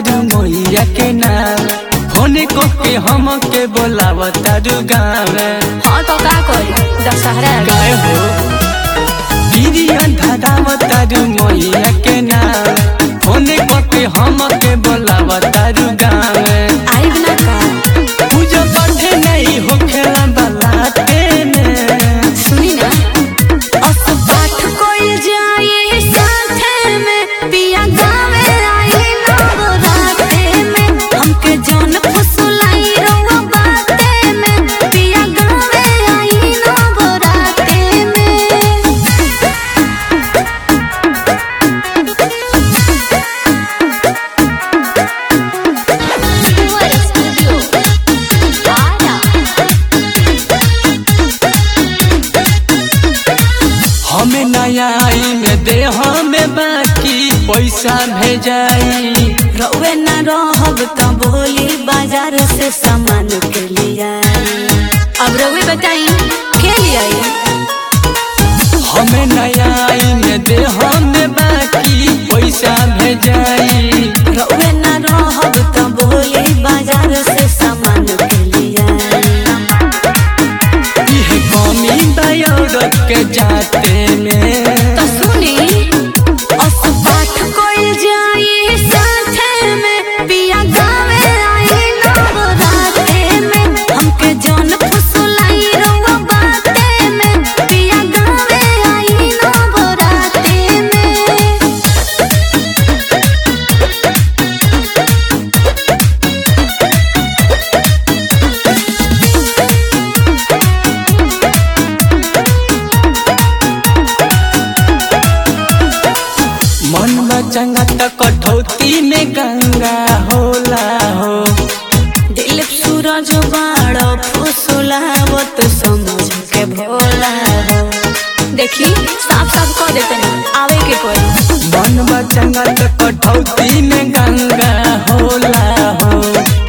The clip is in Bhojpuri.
तारू मैया के नाम फोन को के हम के बोलाव तारू गाँव हाँ तो का करी दशहरा गाय हो दीदी धराव तारू मैया के नाम फोन को के हम के बोलाव तारू गाँव आइब ना का पूजा पाठ नहीं हो खेला बलाते में सुनी ना अस पाठ कोई जाए साथे में पिया गावे आई नवराते में हमके जौन फुसलाई रउआ बाते में पिया गावे आई नवराते में हमें नया आई में दे हमें बाकी पैसा भेजाई रउए ना रहब त बोली बाजार से सामान के लिया अब रउए बताई के लिया हमें नया आई में दे हमें बाकी पैसा भेजाई रउए ना रहब त बोली बाजार से सामान के लिया यह कमी दौड़त के जाते में तो सुनी अस पाठ कोई जाई साथे में पिया गावे आई नवराते में हमके जौन फुसलाई रउआ बाते में पिया गावे आई नवराते में मन में चंगा त कठौती में गंगा होला हो दिल सूरज बाड़ फुसलावत समझ के भोला हो देखी साफ साफ कह देते हैं आवे के कोई मन में चंगा त कठौती में गंगा होला हो